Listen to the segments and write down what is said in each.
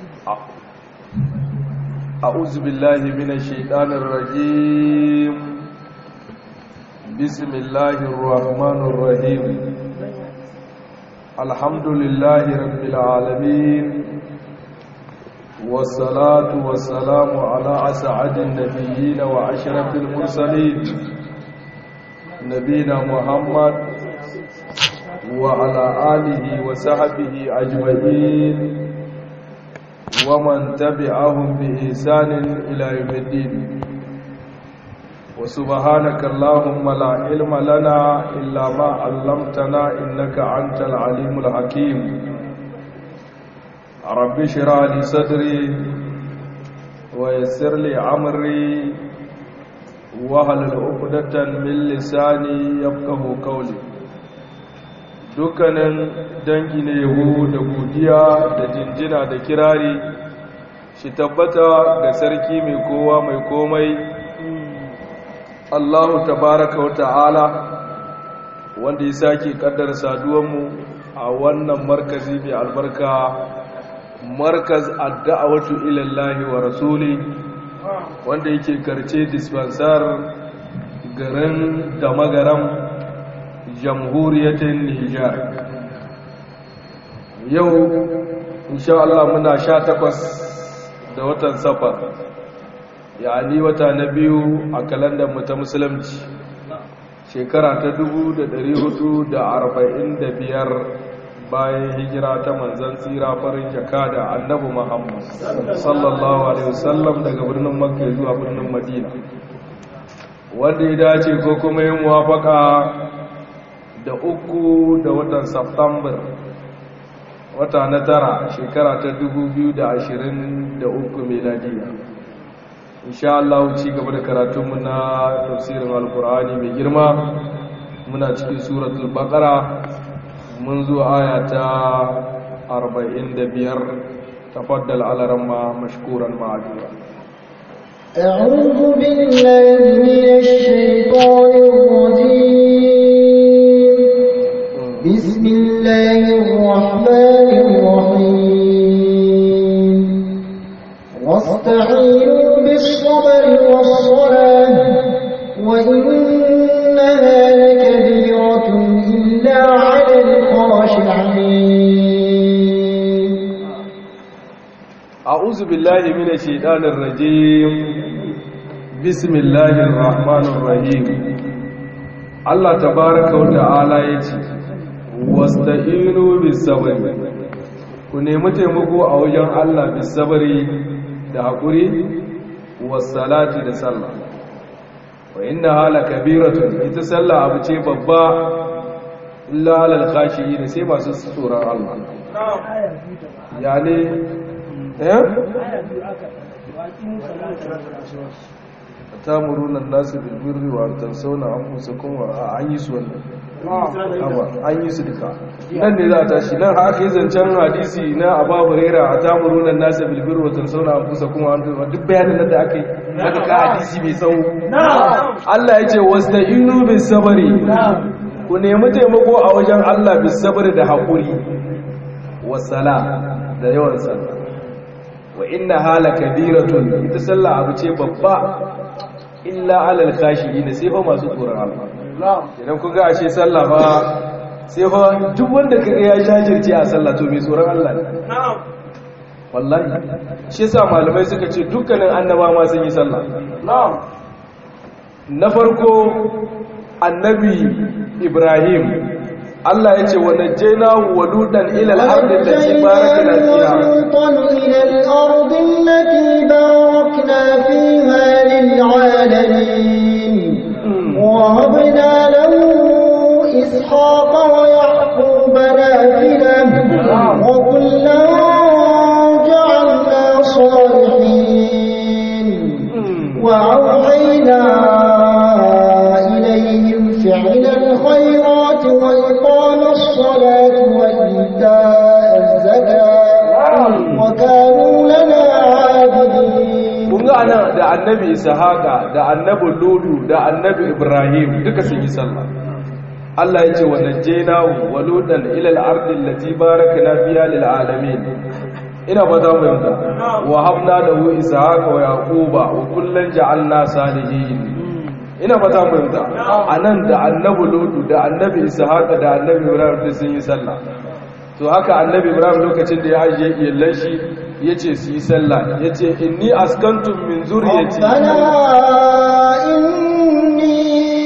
أعوذ بالله من الشيطان الرجيم بسم الله الرحمن الرحيم الحمد لله رب العالمين والصلاة والسلام على أسعد النبيين وأشرف المرسلين نبينا محمد وعلى آله وصحبه أجمعين ومن تبعهم بإحسان إلى يوم الدين وسبحانك اللهم لا علم لنا إلا ما علمتنا إنك أنت العليم الحكيم رب اشرح لي صدري ويسر لي أمري وهل عقدة من لساني يفقه قولي dukkanin dangi ne yabo da godiya da jinjina da kirari shi tabbata ga sarki mai kowa mai komai Allahu tabaraka wa ta'ala wanda ya sake kaddar saduwanmu a wannan markazi mai albarka markaz adda'awatu ilallahi wa rasuli wanda yake karce dispensar garin da magaram jamhuriyatin Nijar yau insha Allah muna sha takwas da watan safar yani wata na biyu a kalandar mu ta musulunci shekara ta biyar bayan hijira ta manzan tsira farin jaka da annabi Muhammad sallallahu alaihi wasallam daga birnin Makka zuwa birnin Madina wanda ya dace ko kuma yin muwafaka da uku da watan September wata na tara shekara ta da uku meladiya insha Allah ci gaba da karatunmu na tafsirin alkur'ani mai girma muna cikin suratul baqara mun zo aya ta 45 tafaddal ala ramma mashkuran ma'adura أعوذ بالله من الشيطان الرجيم بسم الله الرحمن الرحيم واستعينوا بالصبر والصلاة وإنها لكبيرة إلا على الخاشعين أعوذ بالله من الشيطان الرجيم بسم الله الرحمن الرحيم الله تبارك وتعالى يتي wasta'inu bis sabri ku nemi taimako a wajen Allah bis sabri da hakuri was salati da sallah wa inna hala kabiratun ita sallah abu ce babba illa alal khashiyin sai masu tsoron Allah yani eh tamuruna nasu bil birri wa tansawna anfusakum wa an yi su wannan an yi su duka nan ne za a tashi nan haka yi zancen hadisi na abu huraira a tamuruna nasu bil birri wa tansawna anfusakum wa an duk bayanin da aka yi daga ka hadisi mai tsawo Allah ya ce wasta'inu bis sabri ku nemi taimako a wajen Allah bis sabri da haƙuri wasala da yawan sallah wa inna hala kabiratun ita sallah abu ce babba illa alal khashiyin sai fa masu tsoron Allah idan kun ga ashe sallah ba sai fa duk wanda kaga ya jajirce a sallah to mai tsoron Allah ne wallahi shi yasa malamai suka ce dukkanin annaba ma sun yi sallah na farko annabi Ibrahim Allah ya ce wa najjayna wa ludan ila al-ardi allati barakna fiha إلى الأرض التي باركنا فيها للعالمين وهبنا له إسحاق ويعقوب نافلة وكلا جعلنا صالحين وأوحينا إليهم فعل الخيرات وإقام الصلاة وإيتاء الزكاة وكانوا لنا عابدين kun ga ana da annabi ishaqa da annabi lulu da annabi ibrahim duka sun yi sallah Allah ya ce wa najjaynahu wa lutan ila al-ardi allati barakna fiha lil alamin ina fata mu yanda wa habna lahu ishaqa wa yaquba wa kullan ja'alna salihin ina fata mu yanda anan da annabi lutu da annabi ishaqa da annabi ibrahim da sun yi sallah to haka annabi ibrahim lokacin da ya ajiye iyallan shi yace su yi sallah yace inni askantum min zurriyati ربنا إني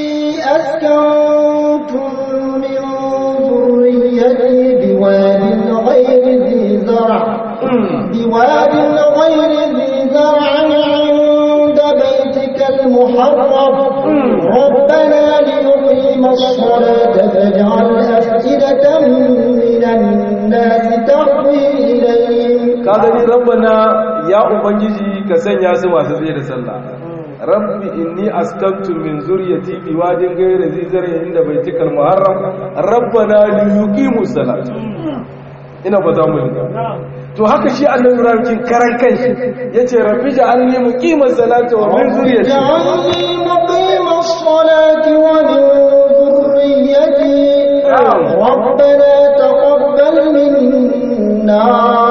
أسكنت من ذريتي بواد غير ذي زرع بواد غير ذي زرع عند بيتك المحرم ربنا ليقيم الصلاة فاجعل أفئدة من الناس تهوي إليهم ka gani rabbana ya ubangiji ka sanya su masu tsaye da sallah rabbi inni askantu min zuriyati bi wadin ghayri zi zar'in inda baitikal muharram rabbana li yuqimu salat ina fata mu yanka to haka shi annabi ibrahim kin karan kanshi yace rabbi ja'alni muqimas salati wa min zuriyati اجعلني مقيم الصلاة ومن ذريتي ربنا تقبل منا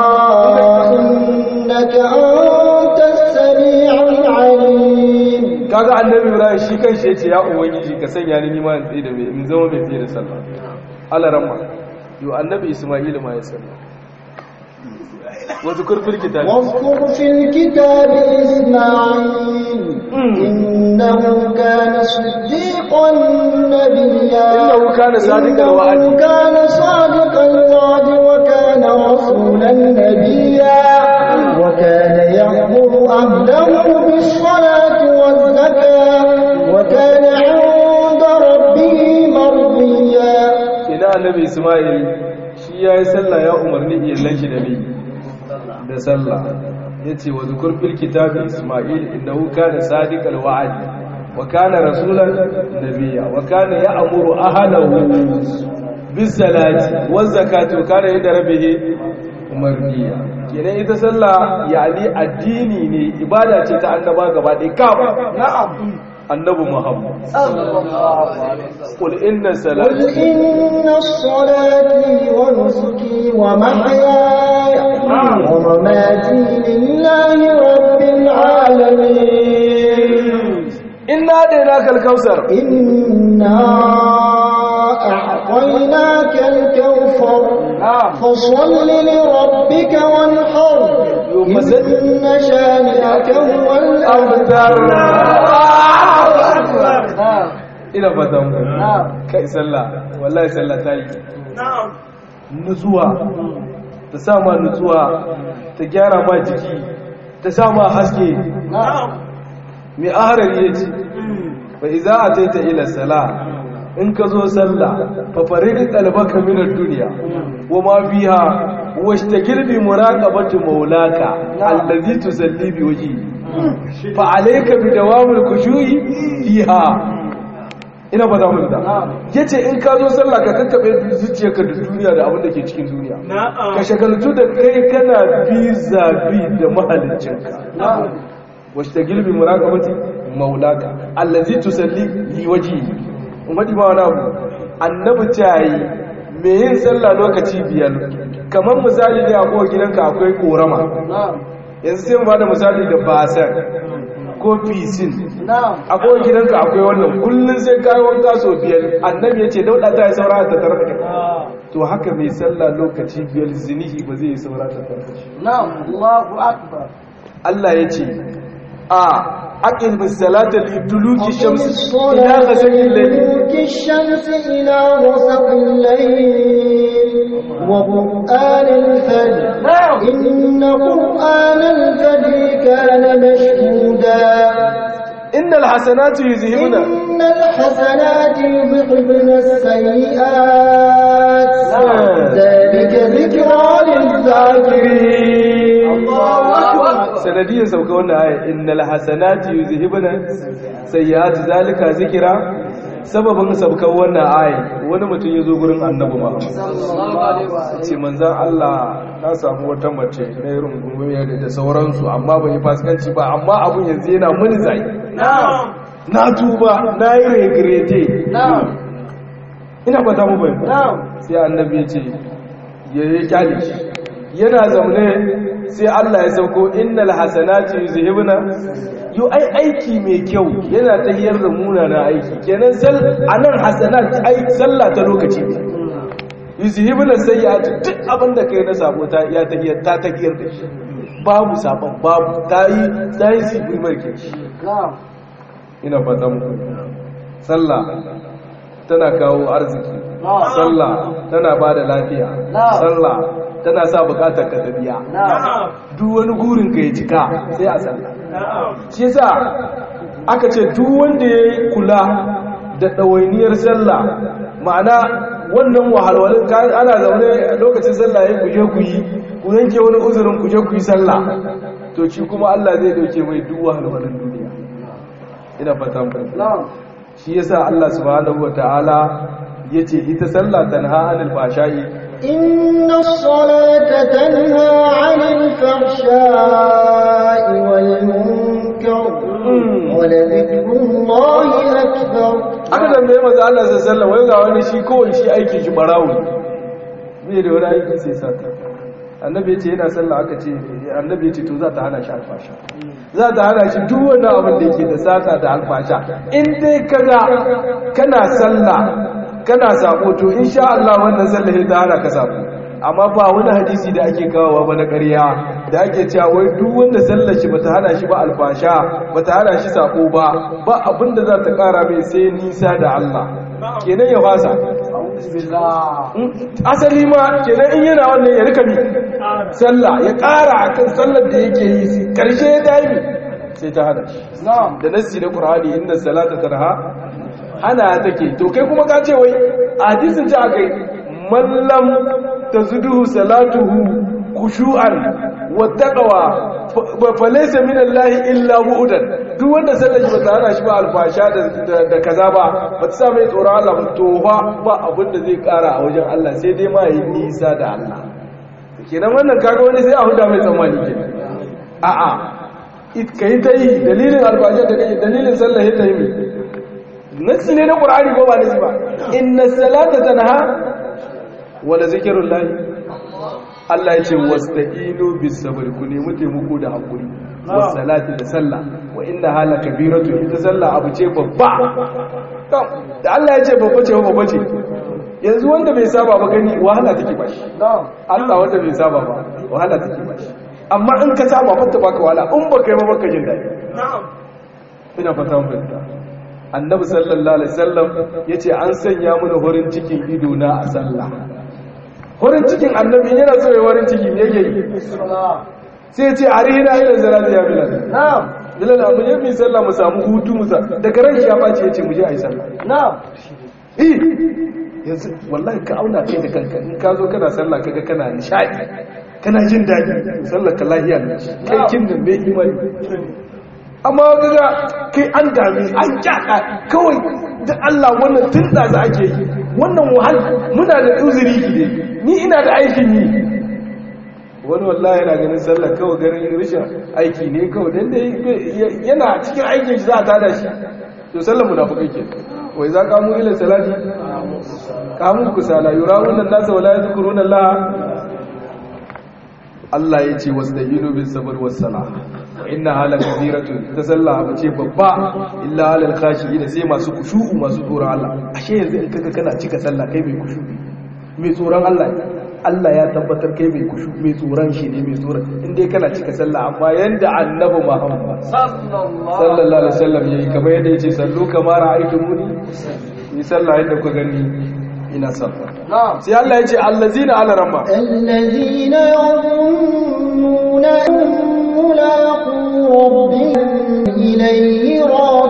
إنك أنت السميع العليم kaga annabi ibrahim shi kanshi yace ya ubangiji ka sanya ni nima in tsaye da mai in zama mai tsaye da sallah Allah ramma yo annabi isma'il ma ya sallah wa zikr fil kitab واذكر في الكتاب إسماعيل إنه كان صديقا نبيا إنه كان صادق الوعد. إنه كان صادق الوعد وكان رسولا نبيا وكان يأمر أهله بالصلاة والزكاة وكان عند ربه مرضيا ina annabi isma'il shi yayi sallah ya umarni iyallan shi da bi da sallah yace wa zikr fil kitab isma'il innahu kana sadiqal wa'd wa kana rasulan nabiyya wa kana ya'muru ahlahu bis salati waz zakati wa kana inda rabbih umarniya kenan ita sallah yani addini ne ibada ce ta annaba gaba ɗaya kaf na'am annabi muhammad qul inna قل salati إن الصلاتي ونسكي ومحياي ومماتي لله رب العالمين inna dainaka al-kausar إنا أعطيناك الكوثر فصل لربك وانحر إن شانئك هو الأبتر ina fata mu kai sallah wallahi sallah ta yi nutsuwa ta sa ma nutsuwa ta gyara ma jiki ta sa ma haske mai aharar ya ce ba iza a taita ila sala in ka zo sallah fa farid qalbaka min ad-dunya wa ma fiha washtagil bi muraqabati maulaka allazi tusalli bi wajhi fa alayka bi dawamil khushu'i fiha ina ba za mu da yace in ka zo sallah ka kakkabe zuciyarka da duniya da abin da ke cikin duniya ka shagaltu da kai kana biza bi da mahaliccinka washtagil bi muraqabati maulaka allazi tusalli li wajhi umadi ma wani abu annabi tayi me yin sallah lokaci biyar kamar misali ne a kowa gidanka akwai korama yanzu sai mu bada misali da basan ko fisin a kowa gidanka akwai wannan kullun sai kai wanka so biyar annabi yace dauda ta yi saura ta tarka to haka mai sallah lokaci biyar zinihi ba zai yi saura ta tarka Allah ya ce a aqim bis-salata liduluki shamsi ila ghasaqil layl دلوك الشمس إلى غسق الليل وقرآن الفجر إن قرآن الفجر كان مشهودا innal hasanatu yuzhibuna إن الحسنات يذهبن السيئات ذلك ذكرى للذاكرين sanadiyar sauka wannan aya innal hasanatu yuzhibuna sayyi'ati zalika zikra sababin saukar wannan aya wani mutum ya zo gurin annabi Muhammad ce manzan Allah na samu wata mace na irin gurguriyar da sauransu amma ban yi fasikanci ba amma abun yanzu yana muni zai na tuba na yi regrete ina fata mu bai sai annabi ya ce ya yi kyale shi yana zaune sai Allah ya sauko innal hasanati yuzhibuna yo ai aiki mai kyau yana tahiyar da munana aiki kenan sal anan hasanat ai sallah ta lokaci yuzhibuna sayyi'ati duk abin da kai na sabo ta ya tahiyar ta tahiyar da shi babu sabon babu tayi tayi sibi marke shi ina fata muku sallah tana kawo arziki sallah tana ba da lafiya sallah tana sa bukatar ka ta biya duk wani gurin ka ya cika sai a sallah shi yasa aka ce duk wanda ya kula da ɗawainiyar sallah ma'ana wannan wahalwalin ana zaune lokacin sallah ya kuje ku yi ku yanke wani uzurin kuje ku yi sallah to shi kuma Allah zai dauke mai duk wahalwalin duniya ina fata mu shi yasa Allah subhanahu wataala yace ita sallah tanha anil fashai إن الصلاة تنهى عن الفحشاء والمنكر ولذكر الله أكبر aka tambaye maza Allah sallallahu alaihi ga wani shi kowai shi aikin shi barawo bai da wani aiki sai sata annabi yace yana sallah aka ce annabi yace to za ta hana shi alfasha za ta hana shi duk wannan abin da yake da sata da alfasha in dai kaga kana sallah kana sako to insha Allah wannan sallah ta hana ka sako amma ba wani hadisi da ake kawowa ba na ƙarya da ake cewa wai duk wanda sallar shi bata hana shi ba alfasha bata hana shi sako ba ba abin da za ta ƙara mai sai nisa da Allah kenan ya fasa asali ma kenan in yana wannan ya rika mi sallah ya ƙara akan sallar da yake yi karshe ya dami sai ta hana shi da nassi na Qur'ani inna salata tanha ana take to kai kuma ka ce wai hadisin ji akai mallam tazuduhu salatuhu khushu'an wa taqwa fa laysa min Allah illa bu'dan duk wanda sallar shi bata hana shi ba alfasha da da kaza ba bata sa mai tsoron Allah ba to fa ba abin da zai kara a wajen Allah sai dai ma yi nisa da Allah kenan wannan kaga wani sai a huda mai tsammani ke a'a ka yi ta yi dalilin alfasha da kai dalilin sallar ta yi mai nasi ne na ƙur'ani ko ba nasi ba inna salata tanha wala zikirun lahi Allah ya ce wasta'inu bis sabr ku nemi taimako da hakuri was salati da sallah wa inna hala kabiratu ita sallah abu ce babba da Allah ya ce babba ce babba ce yanzu wanda bai saba ba gani wahala take ba shi Allah wanda bai saba ba wahala take ba shi amma in ka saba ba ta baka wahala in baka yi ba baka jin daɗi ina fata mun fahimta annabi sallallahu alaihi wasallam yace an sanya mana horin cikin ido na a sallah horin cikin annabi yana so ya horin ciki me yake yi sai yace arihina ila zalati ya bilal na'am bilal abu ne mi sallah mu samu hutu mu sa daga ran shi ya bace yace mu je ayi sallah na'am eh yanzu wallahi ka auna kai da kanka in ka zo kana sallah kaga kana nishadi kana jin daɗi sallar ka lahiya ne kai kin da mai imani amma kaga kai an dami an kyaka kawai da Allah wannan tun da za ake yi wannan wahal muna da uzuri ki ne ni ina da aikin yi wani wallahi yana ganin sallar kawai ganin rashin aiki ne kawai dan da yana cikin aikin shi za a tada shi to sallar munafikai ke wai za ka mu ila salati kamun kusala yurawun nasa wala yadhkuruna Allah Allah ya ce wasu da ino bin sabar wasala inna halar kabiratu ta sallah abu ce babba illa halar kashi da sai masu kushu'u masu tsoron Allah ashe yanzu in kaga kana cika sallah kai mai kushu mai tsoron Allah Allah ya tabbatar kai mai kushu mai tsoron shi ne mai tsoron in dai kana cika sallah amma yanda annabi Muhammad sallallahu alaihi wasallam yayi kamar yadda yace sallu kama ra'aytumuni ni sallah yadda ku gani ina sallah sai Allah ya ce allazina ala ramma الذين يظنون أنهم ملاقو ربهم إليه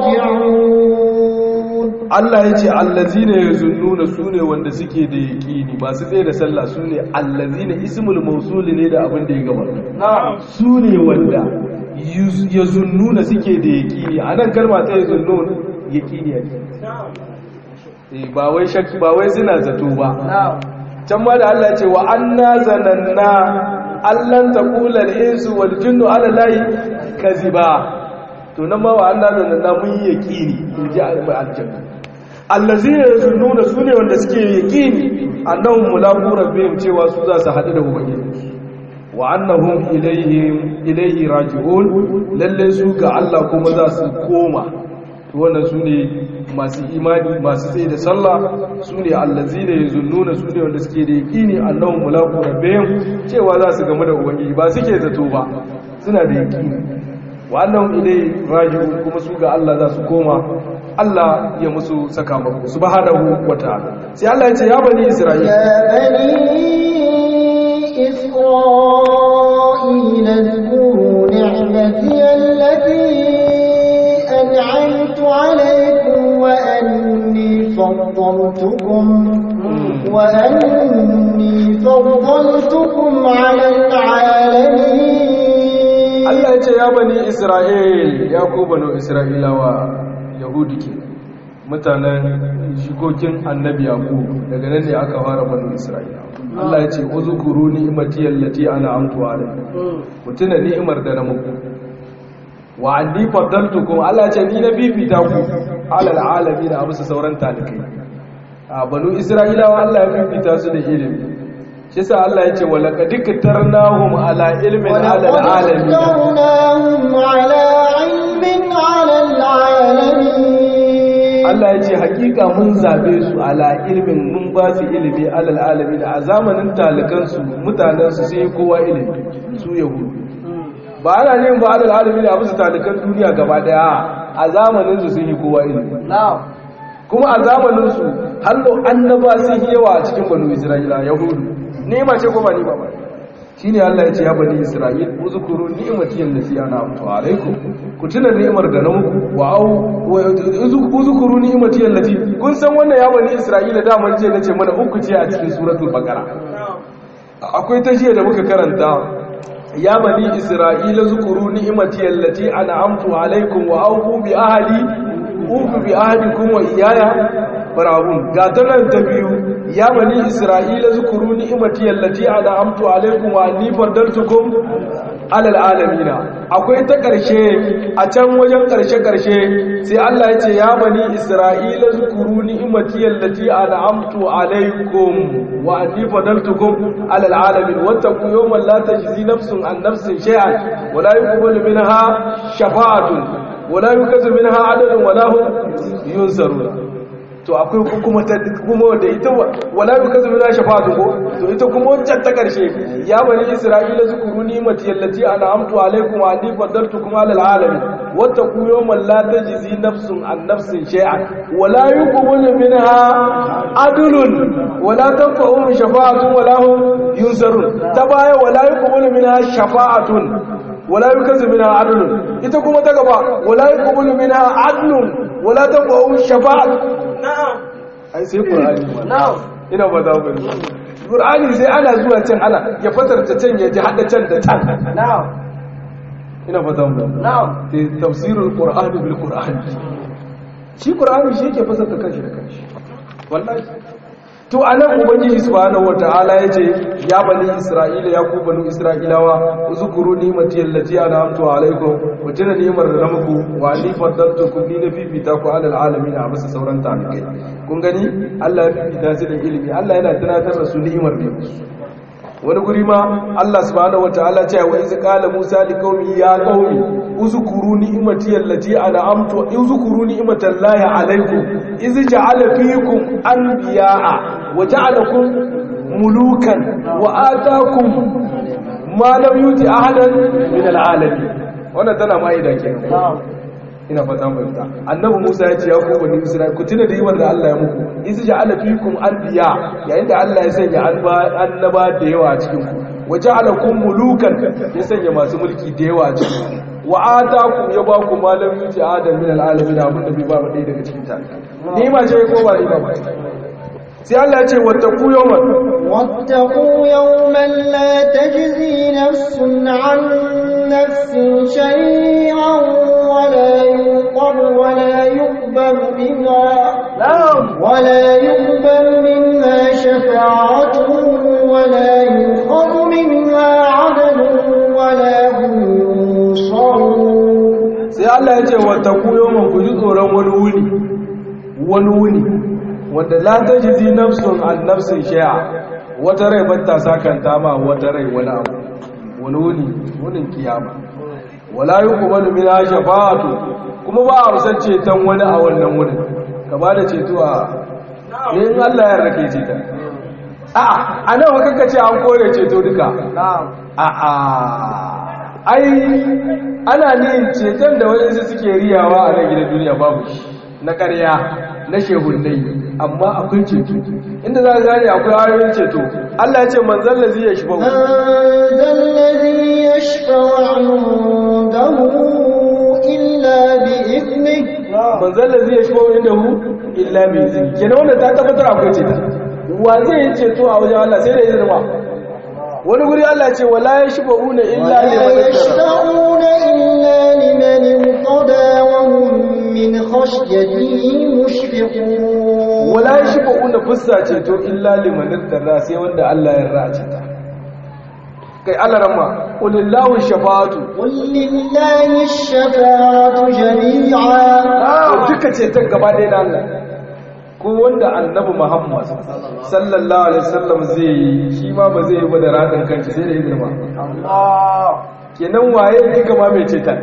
راجعون Allah ya ce allazina yazunnuna sune wanda suke da yaqini masu tsaye da sallah sune allazina ismul mawsul ne da abin da ya gabata sune wanda yazunnuna suke da yaqini anan kalma ta yazunnun yaqini yake eh ba wai shakki ba wai suna zato ba can ma da Allah ce wa anna zananna allan taqula al-insu wal jinnu ala lahi kaziba to nan ma wa anna zananna mun yi yaqini inji al-janna allazina yazunnuna sune wanda suke yaqini annahum mulaqu rabbihim cewa su za su hadu da ubangiji wa annahum ilayhi ilayhi raji'un lalle su ga Allah kuma za su koma to wannan su ne masu imani masu tsaye da sallah su ne allazina yazunnuna su ne wanda suke da yaqini annahum mulaqu rabbihim cewa za su gamu da ubangiji ba suke zato ba suna da yaqini wa annahum ilayhi raji'un kuma su ga Allah za su koma Allah ya musu sakamako subhanahu wataala sai Allah ya ce ya bani isra'ila يا بني إسرائيل اذكروا نعمتي التي أنعمت عليكم وأني فضلتكم وأني فضلتكم على العالمين Allah ya ce ya bani Isra'il ya ku banu Isra'ilawa Yahudi ke mutanen shikokin annabi Yaqub daga nan ne aka fara banu Isra'ila Allah ya ce uzkuru ni'mati allati an'amtu alaykum ku tuna ni'imar da na muku wa anni faddaltukum Allah ya ce ni na bibita ku alal alamin a bisa sauran talikai a banu Isra'ilawa Allah ya bibita su da ilimi shi sa Allah ya ce wa laqad iktarnahum ala ilmin ala ولقد alamin اخترناهم على علم على العالمين Allah ya ce hakika mun zabe su ala ilmin mun ba su ilimi alal alamin a zamanin talikansu mutanensu sai kowa ilimi su yahudu ba ana ne ba alal alamin a bisa talikan duniya gaba daya a zamanin su sun yi kowa ilimi kuma a zamanin su hallo annaba sun yi yawa a cikin banu isra'ila yahudu ni'ima ce ko ba ni'ima ba shine Allah ya ce ya bani Isra'il uzkuru ni'mati allati an'amtu alaykum ku tuna ni'imar da na muku wa au uzkuru ni'mati allati kun san wannan ya bani Isra'ila da mun je nace mana uku ce a cikin suratul baqara akwai ta jiya da muka karanta ya bani Isra'ila zukuru ni'mati allati an'amtu alaykum wa aufu bi ahdi ufu bi ahdikum wa iyaya farahun ga ta nan ta biyu ya bani isra'ila zukuru ni'imati allati an'amtu alaykum wa anni faddaltukum alal alamina akwai ta karshe a can wajen karshe karshe sai Allah ya ce ya bani isra'ila zukuru ni'imati allati an'amtu alaykum wa anni faddaltukum alal alamin wattaqu yawman la tajzi nafsun an nafsin shay'an wa la yuqbalu minha shafa'atun wa la yukazu minha adalun wa la hum yunsarun to akwai kuma ta kuma da ita wala bi kazu min shafa'atu ko to ita kuma wancan ta karshe ya bani isra'ila zukuru nimati allati an'amtu alaykum wa anni faddaltukum ala alamin wattaqu yawman la tajzi nafsun an nafsin shay'an wala yuqbalu minha adlun wala tanfa'u shafa'atun wala hum yunsarun ta baya wala yuqbalu minha shafa'atun wala yukazu minha adlun ita kuma ta gaba wala yuqbalu minha adlun wala tanfa'u shafa'atun ai sai qur'ani na'am ina ba za ku qur'ani sai ana zuwa can ana ya fatarta can ya ji hada can da can na'am ina fata mu na'am tafsirul qur'ani bil qur'ani shi qur'ani shi yake fasarta kanshi da kanshi wallahi to anan ubangiji subhanahu wataala yace ya bani isra'ila ya ku banu isra'ilawa uzkuru ni'mati allati an'amtu alaykum wa tana ni'mar da muku wa ni faddaltukum ni na fifita ku alal alamin a bisa sauran talikai kun gani Allah ya fifita su da ilimi Allah yana tunatar da su ni'imar ne wani guri ma Allah subhanahu wataala ce wa iz qala Musa liqaumi ya qaumi uzkuru ni'mati allati an'amtu uzkuru ni'matallahi alaykum iz ja'ala fiikum anbiya'a wa ja'alakum mulukan wa ataakum ma lam yuti ahadan min al'alamin wannan tana ma'ida kenan ina fata mu ta annabi Musa ya ce ya ku bani Isra'il ku tuna da yiwar da Allah ya muku iz ja'ala fiikum anbiya yayin da Allah ya sanya annaba da yawa a cikin ku wa ja'alakum mulukan ya sanya masu mulki da yawa a cikin ku wa atakum ya ba ku malam yuti adam min alalamin abin da bai ba mu daga cikin ta ni ma ce ko ba ni ba sai Allah ya ce wattaqu yawman واتقوا يوما لا تجزي نفس عن نفس شيئا ولا ينقر ولا يقبل منها ولا يقبل منها شفاعة ولا يؤخذ منها عدل ولا هم ينصرون sai Allah ya ce wattaqu yawman ku ji tsoron wani wuni wani wuni wanda la tajzi nafsun an nafsin shay'a wata rai bata sakanta ma wata rai wani abu wani wuni wunin kiyama wala yuqbalu min shafa'atu kuma ba a san ceton wani a wannan wurin ka ba da ceto a in Allah ya rake ceta a a nan wa kanka ce an kore ceto duka a a ai ana ne ceton da waɗansu suke riyawa a nan gidan duniya babu shi na ƙarya na shehunai amma akwai ceto inda za ka gane akwai ayoyin ceto Allah ya ce manzan lazi ya shifa من ذا الذي يشفع عنده إلا بإذنه manzan lazi ya shifa inda hu illa mai izini kenan wanda ta tabbatar akwai ceto wa zai yi ceto a wajen Allah sai da izinin wa wani guri Allah ce wala ya shifa una illa ولا liman ittara يشفعون إلا لمن ارتضى وهم من خشيته مشفقون wala ya shifa una fussa ceto illa liman ittara sai wanda Allah ya race ta kai Allah ramma qulillahu shafa'atu قل لله الشفاعة جميعا duka ceton gaba ɗaya na Allah ko wanda annabi Muhammad sallallahu alaihi wasallam zai yi shi ma ba zai yi ba da radin kanshi sai da izinin ba kenan waye ne kama mai ceton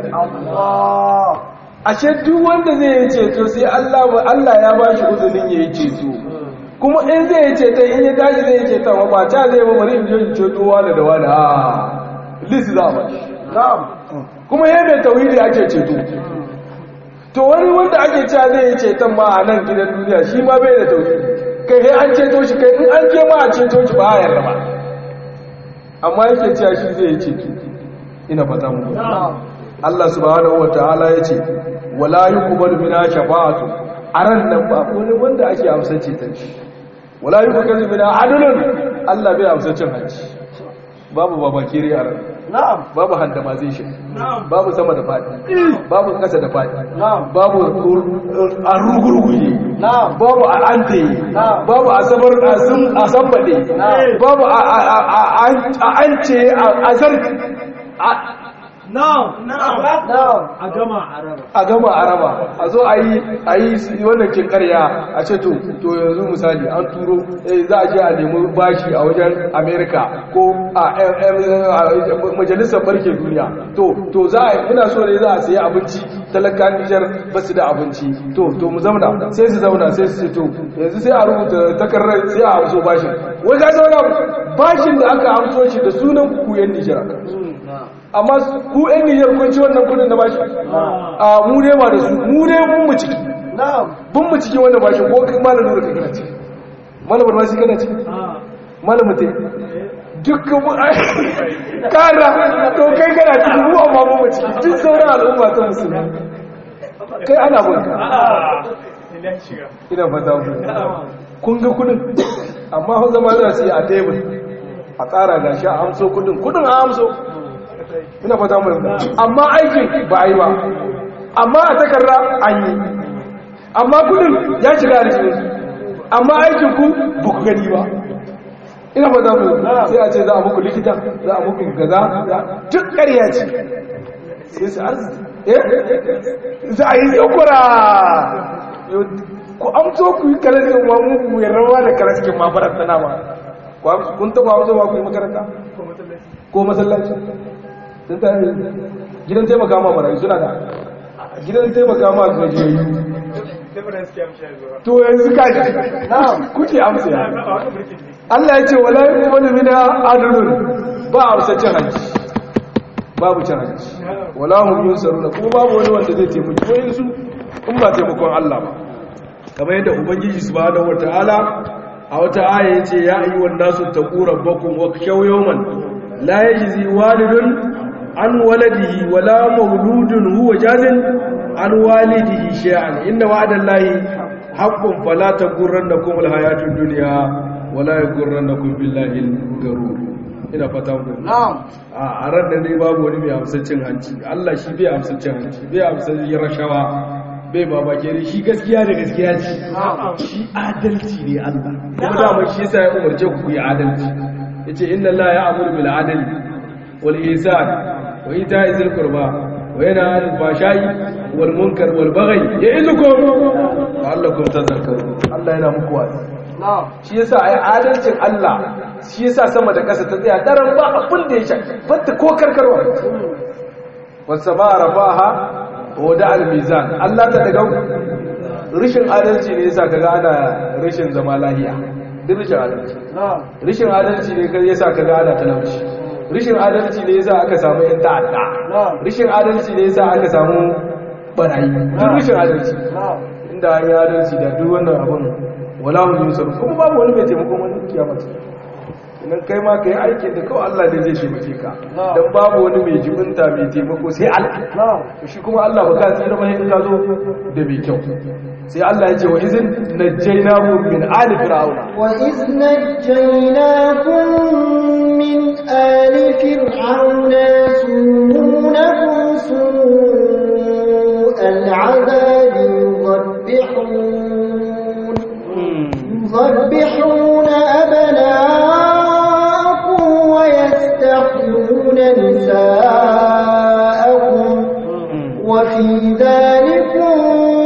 ashe duk wanda zai yi ceto sai Allah Allah ya ba shi uzurin ya yi ceto kuma in zai yi ceto in ya tashi zai yi ceto ba ta zai ba bari in je in ceto wani da wani a list za a ba shi kuma yadda mai tauhidi ake ceto to wani wanda ake cewa zai yi ceton ma a nan gidan duniya shi ma bai da tauhidi kai sai an ceto shi kai in an je ma a ceto shi ba a yarda ba amma yake cewa shi zai yi ceto ina fata mu Allah subhanahu wataala yace wala yuqbalu mina shafa'atu aran nan ba wani wanda ake amsa ceton shi wala yuqbalu mina adlun Allah bai amsa cin hanci babu babakire a ran نعم babu handamazation babu sama da fadi babu kasa da fadi babu a rugurguje نعم babu a ante babu a sabar a sambade babu a ance a zarki Na'am, na'am. نعم A gama a raba. a gama a raba a zo a yi a yi wannan kin karya a ce to to yanzu misali an turo eh, za a je a nemi bashi a wajen america ko a em- em- a majalisar barke duniya to to za a yi muna so ne za a sayi abinci talaka nijar ba su da abinci to to mu zauna sai su zauna sai su ce to yanzu sai a rubuta takarar sai a amso bashin wai ka zauna bashin da aka amso shi da sunan ku yan nijar amma ku yan nijar kun ci wannan kudin da bashi a mu ne ba da su mu ne mun mu ciki نعم bun mu cikin wannan bashi ko kai malamin da kana ciki malamin ma shi kana ciki Ah, malamin te dukkan mu kara to kai kana ciki mu amma mun mu ciki duk sauran al'umma ta musulmi kai ana bunka ina shiga. ina fata ku kun ga kudin amma hau zama za su yi a tebur a tsara gashi a amso kudin kudin a amso ina fata mu amma aikin ba a yi ba amma a takarda an yi amma kudin ya shiga da cikin amma aikin ku ba ku gani ba ina fata mu sai a ce za a muku likita za a muku gaza za- duk ƙarya ce sai su arziki eh za a yi tsakura ku amso ku yi kalaskin ma mu ya rawa da kalaskin ma baranta na ma Ku amso- kun taba amso ma ku yi makaranta ko masallaci sun ta gidan taimaka ma marayu suna da gidan taimaka ma gajiyayyu Difference ke amsha zuwa. to yanzu kaji kuke amsa ya A wani birkin ne. Allah ya ce wala yuqbalu mina adlun ba a amsa cin hanci babu cin hanci wala hum yunsaruna kuma babu wani wanda zai taimaki wani su in ba taimakon Allah ba kamar yadda ubangiji subhanahu wataala a wata aya yace ya ayyuhan nasu taqu rabbakum wa khshaw yawman la yajzi walidun an waladihi wala mawludun huwa jazin an walidihi shay'an inna wa'dallahi haqqun fala taghurrannakum alhayatud dunya wala yaghurrannakum billahi algarur ina fata mu نعم a ran da dai babu wani mai amsar cin hanci Allah shi bai amsar cin hanci bai amsar yin rashawa bai babake ne shi gaskiya da gaskiya ce shi adalci ne Allah kuma dama shi yasa ya umarce ku yi adalci yace inna Allah ya amuru bil adli wal ihsan wa ita'i zil qurba wa yana 'anil fahsha'i wal munkar wal baghi ya'idukum la'allakum tadhakkarun Allah yana muku wa'azi نعم shi yasa ai adalcin Allah shi yasa sama da ƙasa ta tsaya daren ba abin da ya sha batta ko karkarwa wasu ba rafaha wa da al-mizan Allah ta daga rishin adalci ne yasa kaga ana rishin zama lahiya duk rishin adalci rishin adalci ne kai yasa kaga ana talauci rishin adalci ne yasa aka samu yan ta'adda rishin adalci ne yasa aka samu barayi duk rishin adalci inda an yi adalci da duk wannan abin wala hum yusar kuma babu wani mai taimakon wani kiyama ce idan kai ma kai aikin da kawai Allah ne zai taimake ka dan babu wani mai jibinta mai taimako sai Allah shi kuma Allah ba ka tsira mai in ka zo da mai kyau sai Allah ya ce wa izin najjaynakum min ali fir'auna wa iz najjaynakum min ali fir'auna sumunakum su'al 'adabi yudabbihun yudabbihun abna'akum wa yastahyuna nisa'akum wa fi dhalikum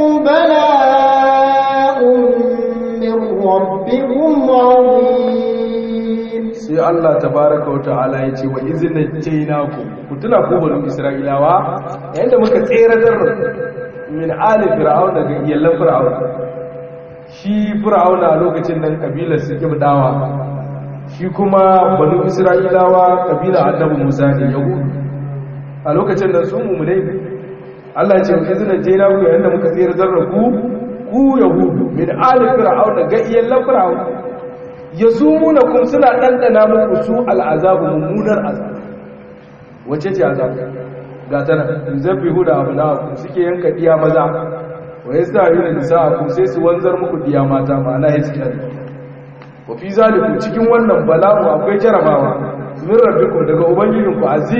ربكم عظيم sai Allah tabaraka wata'ala ya ce wa izinin jainaku ku tuna ku banu isra'ilawa yayin da muka tseratar min ali fir'aun daga iyallan fir'aun shi fir'auna a lokacin nan kabilar su kibdawa shi kuma banu isra'ilawa kabilar annabi musa ne yahudu a lokacin nan su mummunai Allah ya ce wa izinin jainaku yayin da muka tseratar da ku ku yahudu min ali fir'aun daga iyallan fir'aun yazumuna kum suna dandana muku su al'azabu mummunar azab wace ce azab ga tana zabbihu da abnaakum suke yanka diya maza wa yastahiyuna nisaakum sai su wanzar muku diya mata ma'ana hiskan wa fi zalikum cikin wannan bala'u akwai jarabawa min rabbikum daga ubangijinku azim